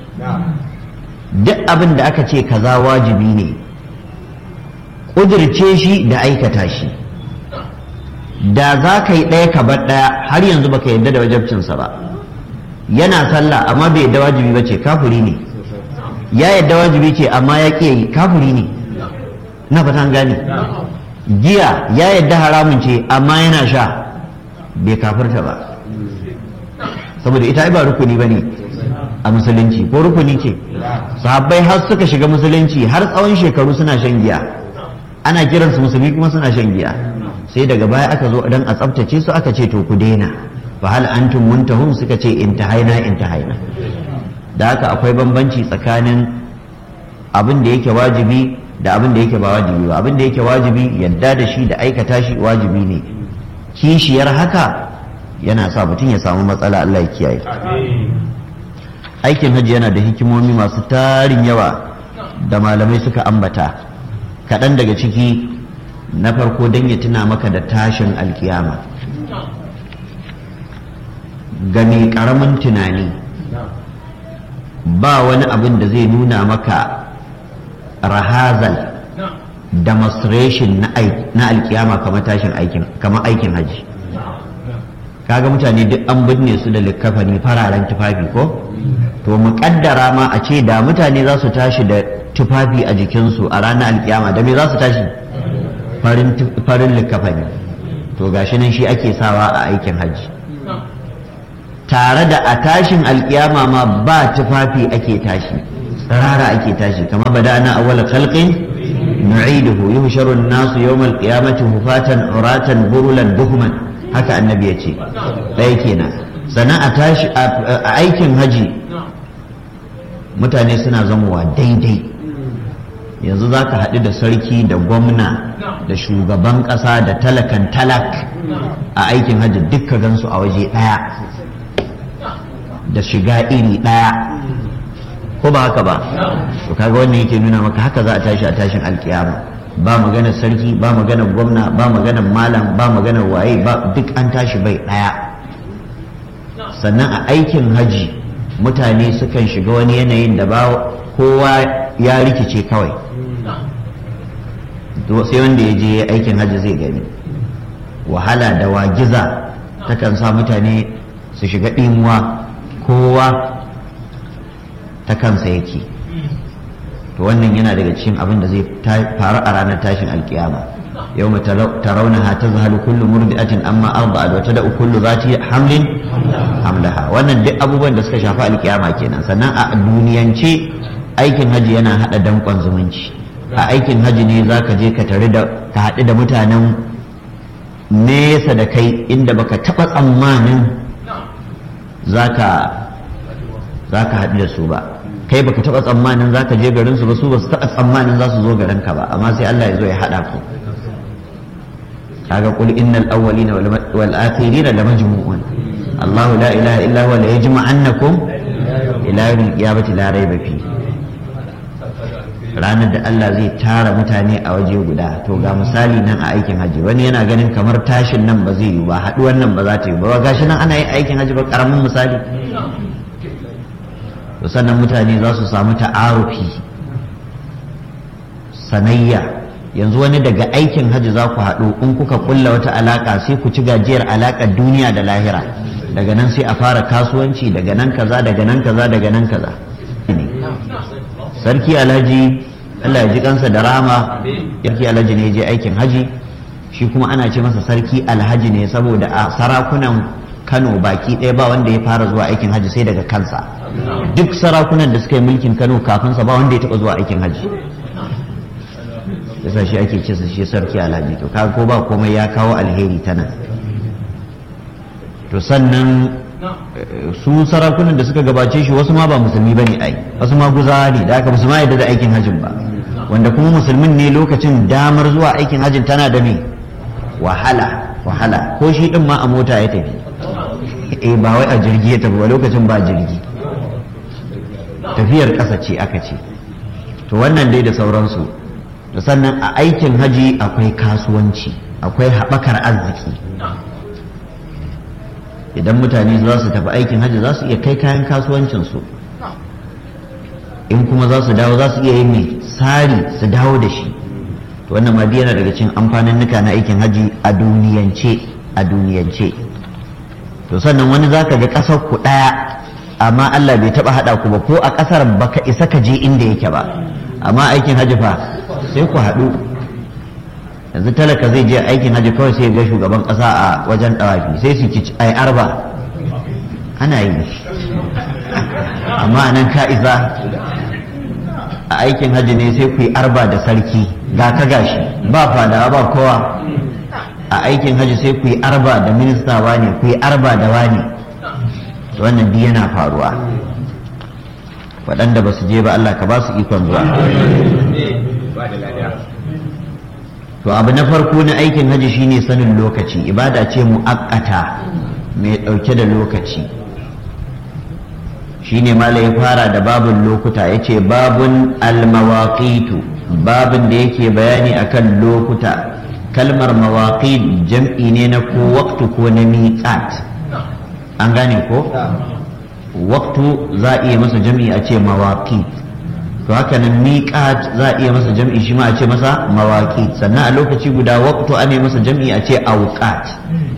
duk abin da aka ce kaza wajibi ne ƙudirce shi da aikata shi da za ka yi ɗaya ka bar ɗaya har yanzu baka yadda da wajabcinsa ba yana sallah amma bai yadda wajibi ba ce kafuri ne ya yadda wajibi ce amma ya ƙi yi kafuri ne na fatan gane giya ya yadda haramun ce amma yana sha bai kafirta ba saboda ita ba rukuni ba ne a musulunci ko rukuni ce sahabbai har suka shiga musulunci har tsawon shekaru suna shan giya ana kiransu musulmi kuma suna shan giya sai daga baya aka zo dan a tsaftace su aka ce to ku daina fa hal antum muntahun suka ce intahaina intahaina da haka akwai bambanci tsakanin abin da yake wajibi da abin da yake ba wajibi ba abin da yake wajibi yadda da shi da aikata shi wajibi ne kishiyar haka yana sa mutum ya samu matsala Allah ya kiyaye aikin hajji yana da hikimomi masu tarin yawa da malamai suka ambata kaɗan daga ciki na farko don ya tuna maka da tashin alkiyama ga mai ƙaramin tunani ba wani abin da zai nuna maka rahazal demonstration na alkiyama kamar tashin aikin kamar aikin haji kaga mutane duk an binne su da likkafani fararen tufafi ko to mu kaddara ma a ce da mutane za su tashi da tufafi a jikinsu a ranar alkiyama da me za su tashi farin likafani to gashi nan shi ake sawa a aikin hajji tare da a tashin alkiyama ma ba tufafi ake tashi tsirara ake tashi kamar bada ana awwala khalqin nu'iduhu yuhsharu an-nasu yawm al-qiyamati hufatan uratan burulan buhman haka annabi yace ɗaya kenan sannan a tashi a aikin haji mutane suna zamowa daidai yanzu za ka haɗu da sarki da gwamna da shugaban ƙasa da talakan talak a aikin hajji dukka gansu a waje ɗaya da shiga iri ɗaya ko ba haka ba to kaga wannan yake nuna maka haka za a tashi a tashin alkiyama ba maganar sarki ba maganar gwamna ba maganar malam ba maganar waye ba duk an tashi bai ɗaya sannan a aikin haji mutane sukan shiga wani yanayin da ba kowa ya rikice kawai sai wanda ya je aikin hajji zai gani wahala da wagiza takan sa mutane su shiga ɗimuwa kowa ta kansa yake to wannan yana daga cikin abin da zai faru a ranar tashin alkiyama yau mu tarawunaha ta zahalu kullu murdi'atin amma arba'at wa tada'u kullu zati hamlin hamlaha wannan duk abubuwan da suka shafi alkiyama kenan sannan a duniyance aikin haji yana hada dankon zumunci a aikin haji ne za ka je ka tare da ka haɗu da mutanen nesa da kai inda baka taɓa tsammanin za ka haɗu da su ba kai baka taɓa tsammanin za ka je garin su ba su ba su taɓa tsammanin za su zo garin ka ba amma sai Allah ya zo ya haɗa ku kaga qul innal awwalina wal akhirina lamajmu'un Allah la ilaha illa huwa la yajma'annakum ila yawmil qiyamati la rayba fihi ranar da Allah zai tara mutane a waje guda to ga misali nan a aikin haji wani yana ganin kamar tashin nan ba zai yi ba haɗuwan nan ba za ta yi ba gashi nan ana yin aikin haji ba karamin misali to sannan mutane za su samu ta'arufi sanayya yanzu wani daga aikin haji za ku haɗu in kuka kulla wata alaƙa sai ku ci gajiyar alaƙar duniya da lahira daga nan sai a fara kasuwanci daga nan kaza daga nan kaza daga nan kaza sarki alhaji Allah ya ji kansa da rama sarki alhaji ne je aikin haji shi kuma ana ce masa sarki alhaji ne saboda a sarakunan Kano baki ɗaya ba wanda ya fara zuwa aikin haji sai daga kansa duk sarakunan da suka yi mulkin Kano kafin sa ba wanda ya taɓa zuwa aikin haji yasa shi ake ce shi sarki alhaji to kaga ko ba komai ya kawo alheri ta nan to sannan su sarakunan da suka gabace shi wasu ma ba musulmi ba ne ai wasu ma guzawa ne da aka musu ma yadda da aikin hajjin ba wanda kuma musulmin ne lokacin damar zuwa aikin hajjin tana da me wahala wahala ko shi din ma a mota ya tafi eh ba wai a jirgi ya tafi ba lokacin ba jirgi tafiyar ƙasa ce aka ce to wannan dai da sauransu da sannan a aikin haji akwai kasuwanci akwai haɓakar arziki idan mutane za su tafi aikin hajji za su iya kai kayan kasuwancinsu in kuma za su dawo za su iya yin mai sari su dawo da shi to wannan ma yana daga cikin amfanin nuka na aikin hajji a duniyance a duniyance to sannan wani za ka ga ƙasar ku ɗaya amma Allah bai taɓa haɗa ku ba ko a ƙasar baka isa ka je inda yake ba amma aikin hajji fa sai ku haɗu yanzu talaka zai je aikin hajji kawai sai ga shugaban kasa a wajen dawafi sai su ki ai arba ana yi amma nan ka isa a aikin hajji ne sai ku yi arba da sarki ga ka gashi ba fadawa ba kowa a aikin hajji sai ku yi arba da minista wani ku yi arba da wani wannan duk yana faruwa waɗanda ba su je ba Allah ka ba su ikon zuwa to abu na farko na aikin haji shine sanin lokaci ibada ce mu'akkata mai ɗauke da lokaci shine mala ya fara da babun lokuta ya ce babun almawaqitu babun da yake bayani akan lokuta kalmar mawaqit jam'i ne na ko waktu ko na miqat an gane ko waktu za a iya masa jam'i a ce mawaqit to haka nan miqat za a iya masa jam'i shi ma a ce masa mawaqit sannan a lokaci guda waqtu ana masa jam'i a ce awqat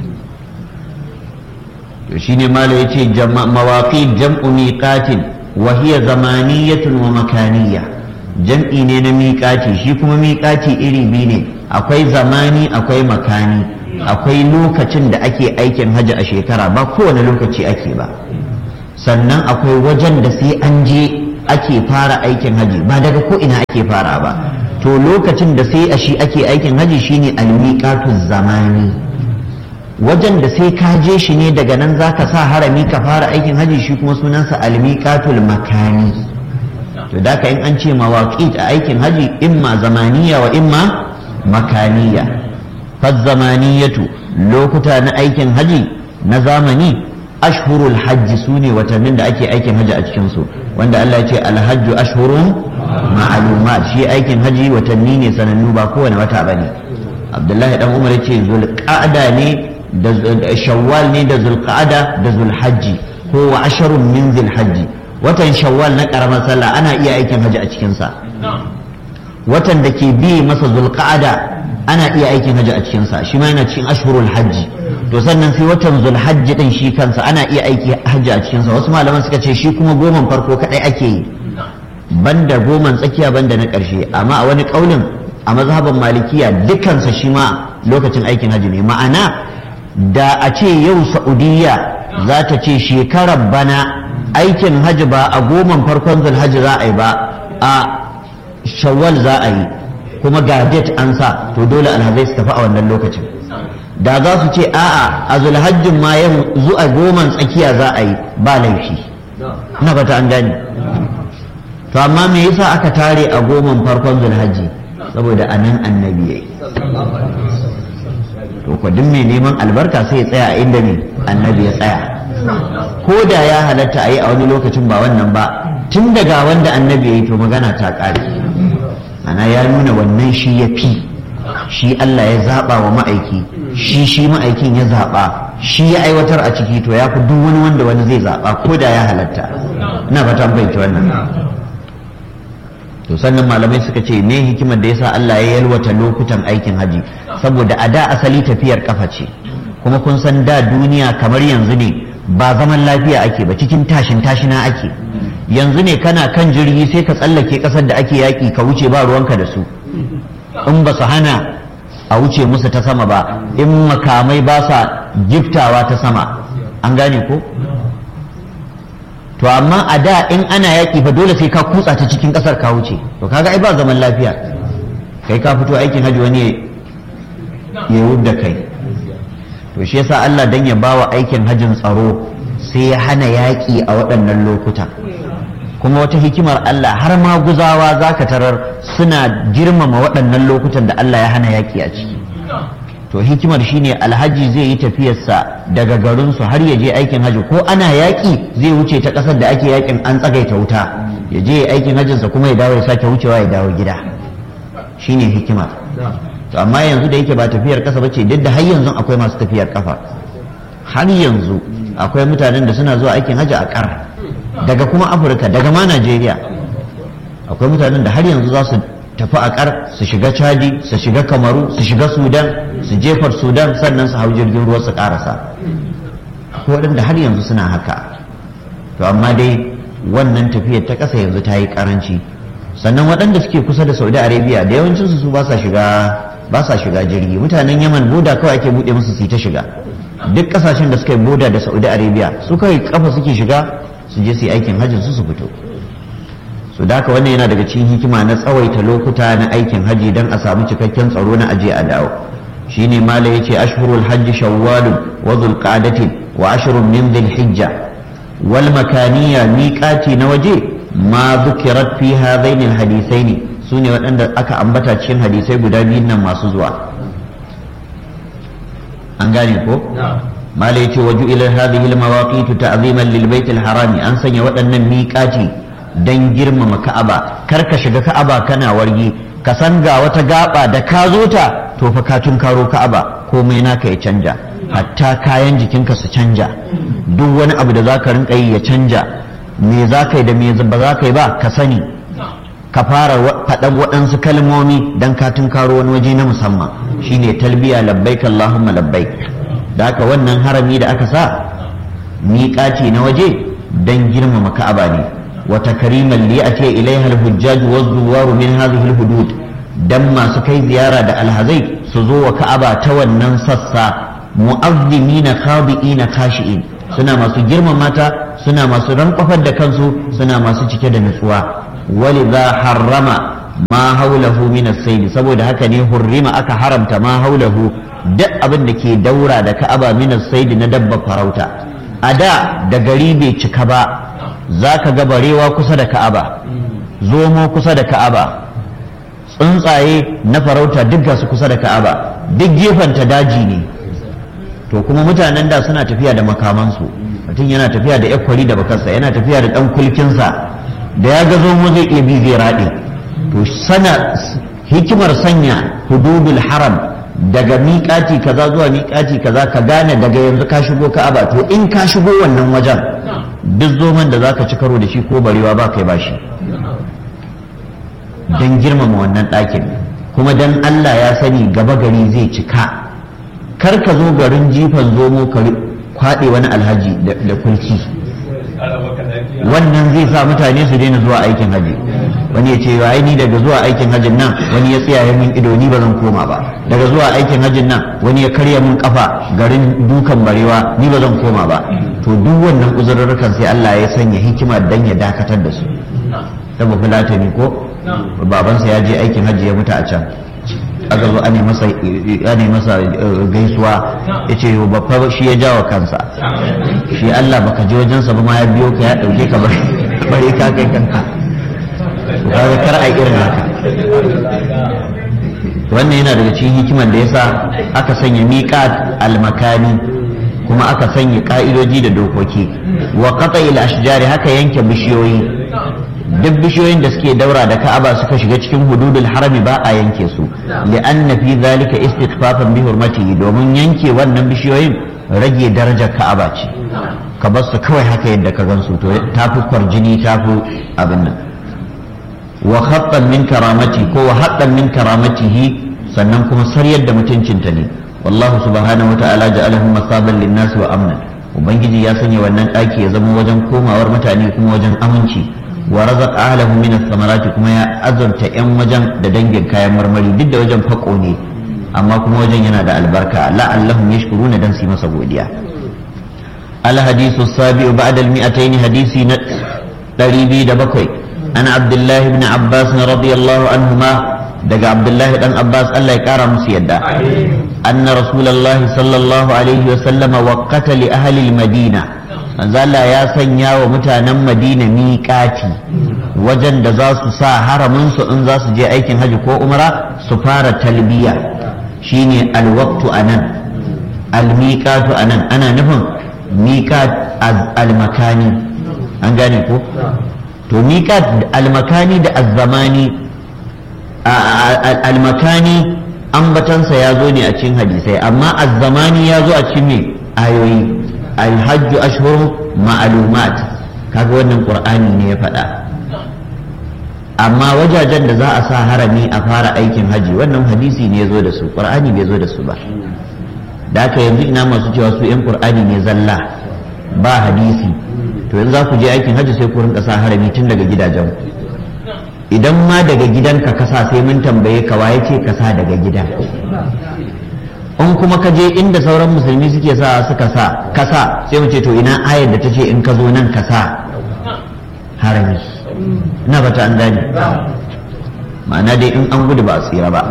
to shine mala yace mawaqit jam'u miqatin wa hiya zamaniyatun wa makaniyya jam'i ne na miƙati shi kuma miƙati iri biyu ne akwai zamani akwai makani akwai lokacin da ake aikin hajji a shekara ba kowane lokaci ake ba sannan akwai wajen da sai an je ake fara aikin haji ba daga ko ina ake fara ba to lokacin da sai a shi ake aikin haji shine almiqatu zamani wajen da sai ka je shi ne daga nan zaka sa harami ka fara aikin haji shi kuma sunansa almiqatul makani to da in an ce mawaqit a aikin haji imma zamaniya wa imma makaniya fa zamaniyatu lokuta na aikin haji na zamani ashhurul hajji su ne watannin da ake aikin hajji a cikinsu wanda Allah ya ce alhajju ashhurun ma'lumat shi aikin hajji watanni ne sanannu ba kowane wata bane Abdullahi dan Umar ya ce zulqa'ada ne da shawwal ne da zulqa'ada da zulhajji ko wa asharun min zulhajji watan shawwal na karamar sallah ana iya aikin hajji a cikin sa watan da ke bi masa zulqa'ada ana iya aikin hajji a cikin sa shi ma yana cikin ashhurul hajji to sannan sai watan zulhajji din shi kansa ana iya aiki hajji a cikinsa wasu malaman suka ce shi kuma goman farko kadai ake yi banda goman tsakiya banda na ƙarshe amma a wani ƙaunin a mazhaban malikiya dukansa shi ma lokacin aikin hajji ne ma'ana da a ce yau saudiya za ta ce shekarar bana aikin hajji ba a goman farkon zulhajji za a yi ba a shawwal za a yi kuma ga date an sa to dole alhazai su tafi a wannan lokacin da za su ce a'a a zulhajjin ma yanzu a goman tsakiya za a yi ba laifi na fata an gani to amma me yasa aka tare a goman farkon zulhajji saboda anan annabi yayi to ko duk mai neman albarka sai ya tsaya a inda ne annabi ya tsaya ko da ya halatta a yi a wani lokacin ba wannan ba tun daga wanda annabi ya yi to magana ta ƙare ana ya nuna wannan shi ya fi shi Allah ya zaɓa wa ma'aiki shi shi ma'aikin ya zaɓa shi ya aiwatar a ciki to ya fi duk wani wanda wani zai zaɓa ko da ya halatta ina fata an fahimci wannan to sannan malamai suka ce me hikimar da yasa Allah ya yalwata lokutan aikin haji saboda a da asali tafiyar kafa ce kuma kun san da duniya kamar yanzu ne ba zaman lafiya ake ba cikin tashin tashina ake yanzu ne kana kan jirgi sai ka tsallake kasar da ake yaki ka wuce ba ruwanka da su in ba su hana a wuce musu ta sama ba in makamai ba sa giftawa ta sama an gane ko to amma a da in ana yaƙi fa dole sai ka kutsa ta cikin ƙasar ka wuce to kaga ai ba zaman lafiya kai ka fito aikin hajji wani ya da kai to shi yasa Allah dan ya bawa aikin hajjin tsaro sai ya hana yaƙi a waɗannan lokuta kuma wata hikimar Allah har ma guzawa za ka tarar suna girmama waɗannan lokutan da Allah ya hana yaƙi a ciki to hikimar shine alhaji zai yi tafiyarsa daga garinsu har ya je aikin haji ko ana yaƙi zai wuce ta ƙasar da ake yaƙin an tsagaita wuta ya je aikin hajjinsa kuma ya dawo ya sake wucewa ya dawo gida shine hikimar to amma yanzu da yake ba tafiyar ƙasa bace duk da har yanzu akwai masu tafiyar ƙafa har yanzu akwai mutanen da suna zuwa aikin haji a ƙar daga kuma afirka daga ma najeriya akwai mutanen da har yanzu za su tafi a kar su shiga chadi su shiga kamaru su shiga sudan su jefar sudan sannan su hau jirgin ruwa su karasa akwai waɗanda har yanzu suna haka to amma dai wannan tafiyar ta ƙasa yanzu ta yi karanci sannan waɗanda suke kusa da saudi arabia da yawancinsu su ba sa shiga ba sa shiga jirgi mutanen yaman boda kawai ake buɗe musu su ta shiga duk ƙasashen da suka yi boda da saudi arabia su kawai kafa suke shiga su je su yi aikin hajjin su su fito su da haka wannan yana daga cikin hikima na tsawaita lokuta na aikin haji don a samu cikakken tsaro na aje a dawo shine mala yace ashhurul hajji shawwal wa dhulqa'datin wa ashrun min dhilhijja wal makaniya miqati na waje ma dhukirat fi hadain al hadithaini sune waɗanda aka ambata cikin hadisai guda biyun nan masu zuwa an gane ko mala yace waju ila hadhihi al mawaqit ta'ziman lil bait al harami an sanya waɗannan miqati dan girmama ka'aba kar ka shiga ka'aba kana wargi ka san ga wata gaba da ka zo ta to fa ka karo ka'aba komai naka ya canja hatta kayan jikinka su canja duk wani abu da zaka rinka yi ya canja me za ka yi da me ba za ka yi ba ka sani ka fara faɗan waɗansu kalmomi dan ka karo wani waje na musamman shine talbiya labbaik allahumma labbaik da haka wannan harami da aka sa miƙaci na waje dan girmama ka'aba ne wa takriman li ati ilaiha al-hujjaj wa zuwaru min hadhihi al-hudud dan masu kai ziyara da alhazai su zo wa ka'aba ta wannan sassa mu'azzimina khadi'ina khashi'in suna masu girmama ta suna masu rankwafar da kansu suna masu cike da nutsuwa walidha harrama ma haulahu min as-sayd saboda haka ne hurrima aka haramta ma haulahu duk abin da ke daura da ka'aba min as-sayd na dabba farauta a da da gari bai cika ba zaka ga barewa kusa da ka'aba zomo kusa da ka'aba tsuntsaye na farauta duk gasu kusa da ka'aba duk gefenta daji ne to kuma mutanen da suna tafiya da makamansu mutum yana tafiya da yakwari da bakarsa yana tafiya da dan kulkinsa da ya ga zomo zai iya bi zai raɗe to sana hikimar sanya hududul haram daga miƙati kaza zuwa miƙati kaza ka gane daga yanzu ka shigo ka'aba to in ka shigo wannan wajen duk zoman da zaka ci karo da shi ko barewa ba kai bashi don girmama wannan ɗakin kuma don Allah ya sani gaba gari zai cika kar ka zo garin jifan zomo ka kwaɗe wani alhaji da kulki wannan zai sa mutane su daina zuwa aikin haji wani ya ce ai ni daga zuwa aikin hajin nan wani ya tsaya min ido ni ba zan koma ba daga zuwa aikin hajin nan wani ya karya min kafa garin dukan barewa ni ba zan koma ba to duk wannan uzurrukan sai Allah ya sanya hikima dan ya dakatar da su saboda fulatani ko babansa ya je aikin hajji ya mutu a can aka zo ane masa ane masa gaisuwa ya ce babba shi ya jawo kansa shi Allah baka je wajensa ba ma ya biyo ka ya dauke ka bari ka kai kanka kaga kar a irin haka wannan yana daga cikin hikimar da yasa aka sanya miqat almakani kuma aka sanya ka'idoji da dokoki wa qata'il ashjari haka yanke bishiyoyi duk bishiyoyin da suke daura da ka'aba suka shiga cikin hududul harami ba a yanke su li'anna fi zalika istighfafan bi hurmatihi domin yanke wannan bishiyoyin rage darajar ka'aba ce ka bar su kawai haka yadda ka gansu to tafi kwarjini tafi abin nan wa khattan min karamati ko wa haqqan min karamatihi sannan kuma saryar da mutuncinta ne wallahu subhanahu wata'ala ja'alahu masaban lin-nas wa amna ubangiji ya sanya wannan daki ya zama wajen komawar mutane kuma wajen aminci wa razaq ahlahu min ath-thamarati kuma ya azurta yan wajen da dangin kayan marmari duk da wajen fako ne amma kuma wajen yana da albarka la'allahum yashkuruna dan su masa godiya al hadithu sabi'u ba'da al mi'atayn hadisi na 207 ana abdullah ibn abbas radiyallahu anhuma daga abdullah dan abbas Allah ya kara musu yadda anna rasulullahi sallallahu alaihi wa sallama waqata li ahli al madina Allah ya sanya wa mutanen Madina miƙati wajen da za su sa haraminsu in za su je aikin hajji ko umra su fara talbiya shine alwaktu anan almiqatu anan ana nufin miqat almakani an gane ko to miqat almakani da azzamani almakani ambatansa ya zo ne a cikin hadisai amma azzamani ya zo a cikin me ayoyi alhajju ashhuru ma'lumat kaga wannan qur'ani ne ya faɗa amma wajajen da za a sa harami a fara aikin haji wannan hadisi ne ya zo da su qur'ani bai zo da su ba da haka yanzu ina masu cewa su yan qur'ani ne zalla ba hadisi to yanzu za ku je aikin haji sai ku rinka sa harami tun daga gidajen idan ma daga gidanka ka sa sai mun tambaye ka waye ce ka sa daga gida in kuma ka je inda sauran musulmi suke sa suka sa kasa sai mu ce to ina ayar da ta ce in ka zo nan ka sa harami ina bata an gane ma'ana dai in an gudu ba a tsira ba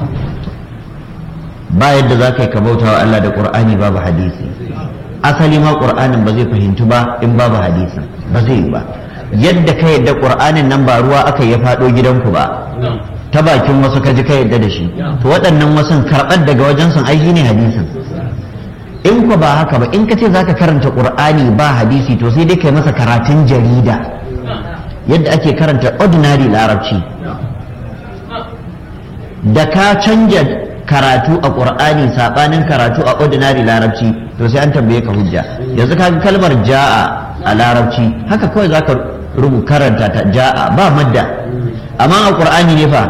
ba yadda za ka yi ka bauta wa Allah da ƙur'ani babu hadisi asali ma ƙur'anin ba zai fahimtu ba in babu hadisi ba zai yi ba yadda ka yadda ƙur'anin nan ba ruwa aka ya faɗo gidanku ba ta bakin wasu ka ji ka yadda da shi to waɗannan wasun karɓar daga wajen sun ai ne hadisin in ku ba haka ba in ka ce zaka karanta ƙur'ani ba hadisi to sai dai kai masa karatun jarida yadda ake karanta ordinary larabci da ka canja karatu a ƙur'ani saɓanin karatu a ordinary larabci to sai an tambaye ka hujja yanzu ka kalmar ja'a a larabci haka kawai zaka rubu karanta ta ja'a ba madda amma a ƙur'ani ne fa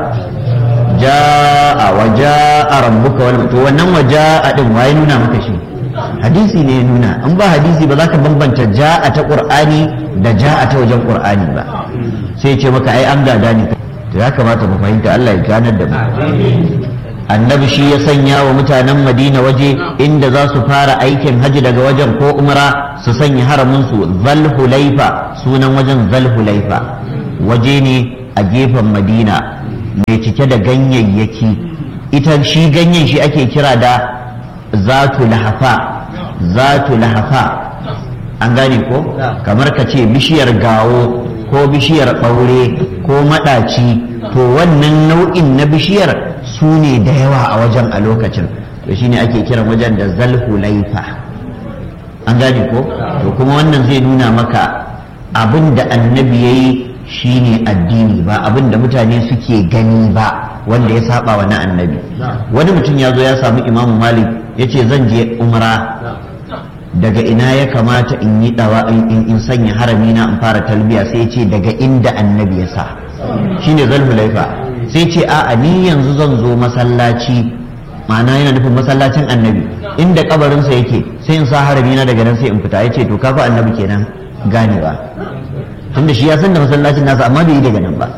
ja'a wa ja'a rabbuka wal to wannan wa ja'a din waye nuna maka shi hadisi ne ya nuna in ba hadisi ba za ka bambanta ja'a ta qur'ani da ja'a ta wajen qur'ani ba sai ce maka ai an gada ne to ya kamata mu fahimta Allah ya ganar da mu annabi shi ya sanya wa mutanen madina waje inda za su fara aikin haji daga wajen ko umra su sanya haramin su zalhulaifa sunan wajen zalhulaifa waje ne a gefen madina mai cike da ganyayyaki ita shi ganyen shi ake kira da zatu lahafa zatu lahafa an gane ko kamar ka ce bishiyar gawo ko bishiyar ɓaure ko maɗaci to wannan nau'in na bishiyar su ne da yawa a wajen a lokacin to shine ake kiran wajen da zalhulaifa an gane ko to kuma wannan zai nuna maka abin da annabi ya yi shine addini ba abin da mutane suke gani ba wanda ya saba wa na annabi wani mutum ya zo ya samu imamu malik ya ce zan je umra daga ina ya kamata in yi dawa in sanya harami na in fara talbiya sai ce daga inda annabi ya sa shine zalhulaifa sai ce a'a ni yanzu zan zo masallaci ma'ana yana nufin masallacin annabi inda kabarinsa yake sai in sa harami na daga nan sai in fita ya ce to kafa annabi kenan ganewa tunda shi ya san da masallacin nasa amma bai yi daga nan ba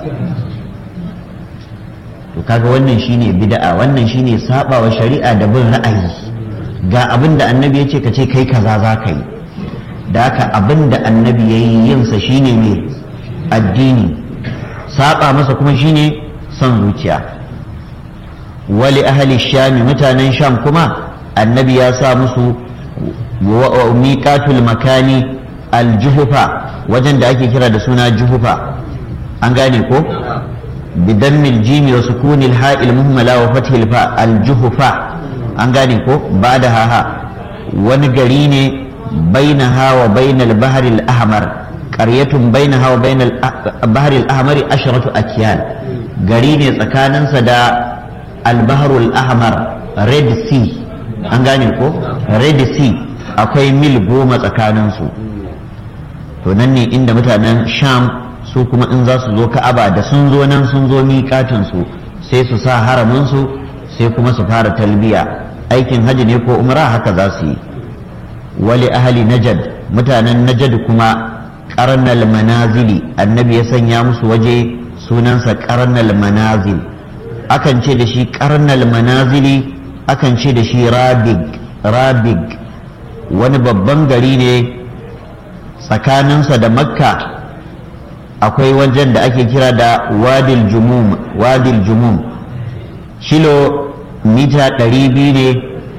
to kaga wannan shine bid'a wannan shine sabawa shari'a da bin ra'ayi ga abin da annabi ya ce ka ce kai kaza za ka yi da haka abin da annabi ya yi yinsa shine ne addini saba masa kuma shine son zuciya wali ahli shami mutanen sham kuma annabi ya sa musu miqatul makani aljuhufa wajen da ake kira da suna juhufa an gane ko bidammil jimi wa sukunil ha'il muhmala wa fathil fa aljuhufa an gane ko ba da haha wani gari ne bainaha wa bainal baharil ahmar qaryatun bainaha wa bainal baharil ahmari asharatu akiyal gari ne tsakaninsa da albaharul ahmar red sea an gane ko red sea akwai mil goma tsakaninsu to nan ne inda mutanen sham su kuma in za su zo ka'aba da sun zo nan sun zo miƙatinsu sai su sa haraminsu sai kuma su fara talbiya aikin hajji ne ko umra haka za su yi wali ahali najad mutanen najad kuma karnal manazili annabi ya sanya musu waje sunansa karnal manazil akan ce da shi karnal manazili akan ce da shi rabig rabig wani babban gari ne tsakaninsa da makka akwai wajen da ake kira da wadil jumum wadil jumum kilo mita ɗari biyu ne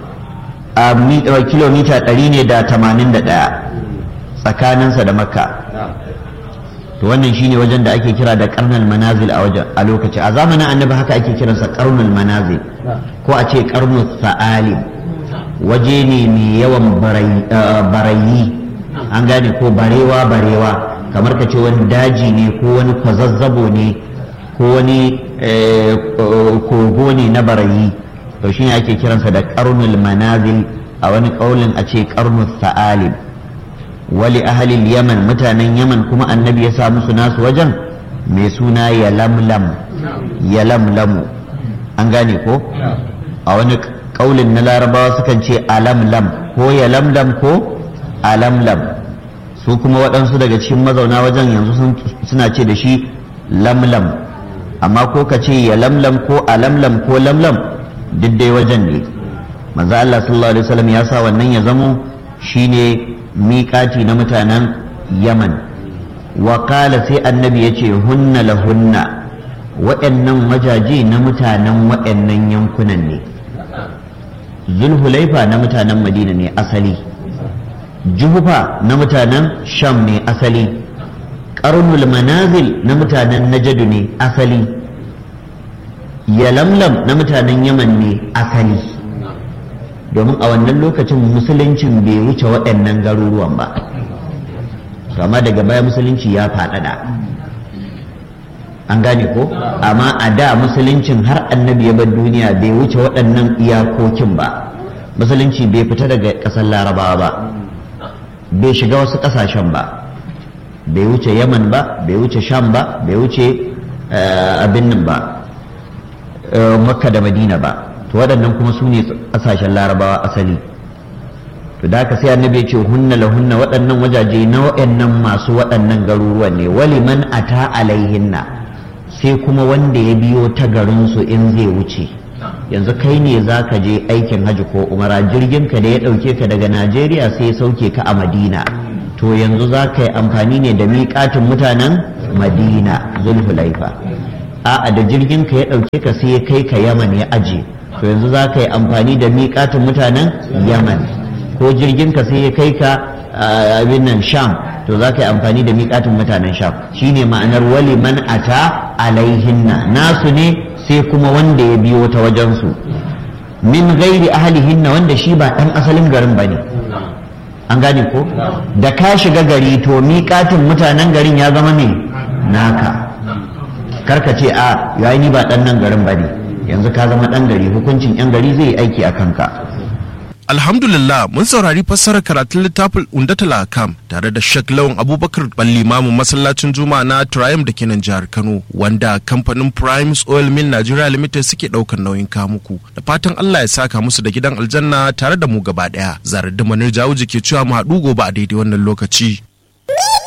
a kilomita ɗari ne da tamanin da ɗaya tsakaninsa da makka to wannan shine wajen da ake kira da karnal manazil a wajen a lokaci a zamanin annabi haka ake kiransa karnul manazil ko a ce karnul sa'ali waje ne mai yawan barayi an gane ko barewa barewa kamar ka ce wani daji ne ko wani kwazazzabo ne ko wani kogo ne na barayi to shine ake kiransa da karnul manazil a wani kaulin a ce karnul sa'alib wali ahalil yaman mutanen yaman kuma annabi ya sa musu nasu wajen mai suna yalamlam yalamlamu an gane ko a wani kaulin na larabawa sukan ce alamlam ko yalamlam ko alamlam su kuma waɗansu daga cikin mazauna wajen yanzu suna ce da shi lamlam amma ko ka ce yalamlam ko alamlam ko lamlam duk dai wajen ne manzo Allah sallallahu alaihi wasallam ya sa wannan ya zamo shine miƙati na mutanen Yaman wa qala sai annabi yace hunna lahunna waɗannan wajaje na mutanen waɗannan yankunan ne zulhulaifa na mutanen madina ne asali juhufa na mutanen sham ne asali ƙarnul manazil na mutanen najadu ne asali yalamlam na mutanen yaman ne asali domin a wannan lokacin musuluncin bai wuce waɗannan garuruwan ba amma daga baya musulunci ya faɗaɗa an gane ko amma a da musuluncin har annabi ya bar duniya bai wuce waɗannan iyakokin ba musulunci bai fita daga ƙasar larabawa ba bai shiga wasu ƙasashen ba bai wuce yaman ba bai wuce sham ba bai wuce abin nan ba makka da madina ba to waɗannan kuma su ne ƙasashen larabawa asali to da haka sai annabi ya ce hunna la hunna waɗannan wajaje na waɗannan masu waɗannan garuruwan ne waliman ata alaihinna sai kuma wanda ya biyo ta garinsu in zai wuce yanzu kai ne za ka je aikin hajji ko umara jirgin ka da ya ɗauke ka daga najeriya sai ya sauke ka a madina to yanzu za ka yi amfani ne da miƙatin mutanen madina zulhulaifa a'a da jirgin ka ya ɗauke ka sai ya kai ka yaman ya aje to yanzu za ka yi amfani da miƙatin mutanen yaman ko jirgin ka sai ya kai ka abin nan sham to za ka yi amfani da miƙatin mutanen sham shine ma'anar wali man ata alaihinna nasu ne sai kuma wanda ya biyo ta wajensu min gairi ahlihinna wanda shi ba ɗan asalin garin ba ne an gane ko da ka shiga gari to miƙatin mutanen garin ya zama ne naka karka ce a yayi ni ba ɗan nan garin ba ne yanzu ka zama ɗan gari hukuncin 'yan gari zai yi aiki a kanka Alhamdulillah mun saurari fassarar karatun littafin Undatul Akam tare da Sheikh Lawan Abubakar Ballimamu masallacin Juma'a na Triumph da kenan jihar Kano wanda kamfanin Primes Oil Mill Nigeria Limited suke daukar nauyin kamuku da fatan Allah ya saka musu da gidan aljanna tare da mu gaba daya. Zarar da Manir Jawuji ke cewa mu haɗu gobe a daidai wannan lokaci.